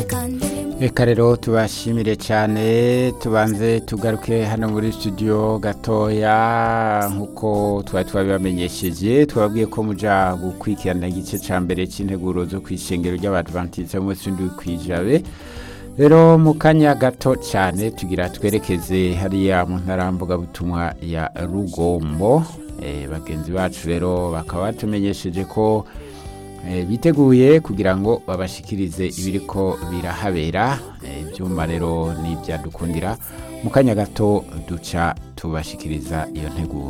reka rero tubashimire cyane tubanze tugaruke hano muri studio gatoya nk'uko twari twabibamenyesheje twababwiye ko muja gukurikirana igice cya mbere cy'integuro zo ku ishengero ry'abadventiste munsi w'indwi kwijabe rero mu kanya gato cyane tugira twerekeze hariya mu ntarambugabutumwa ya rugombo bagenzi bacu rero bakaba batumenyesheje ko biteguye kugira ngo babashikirize ibiriko birahabera ibyuma rero n'ibyadukundira mu kanya gato duca tubashikiriza iyo nteguro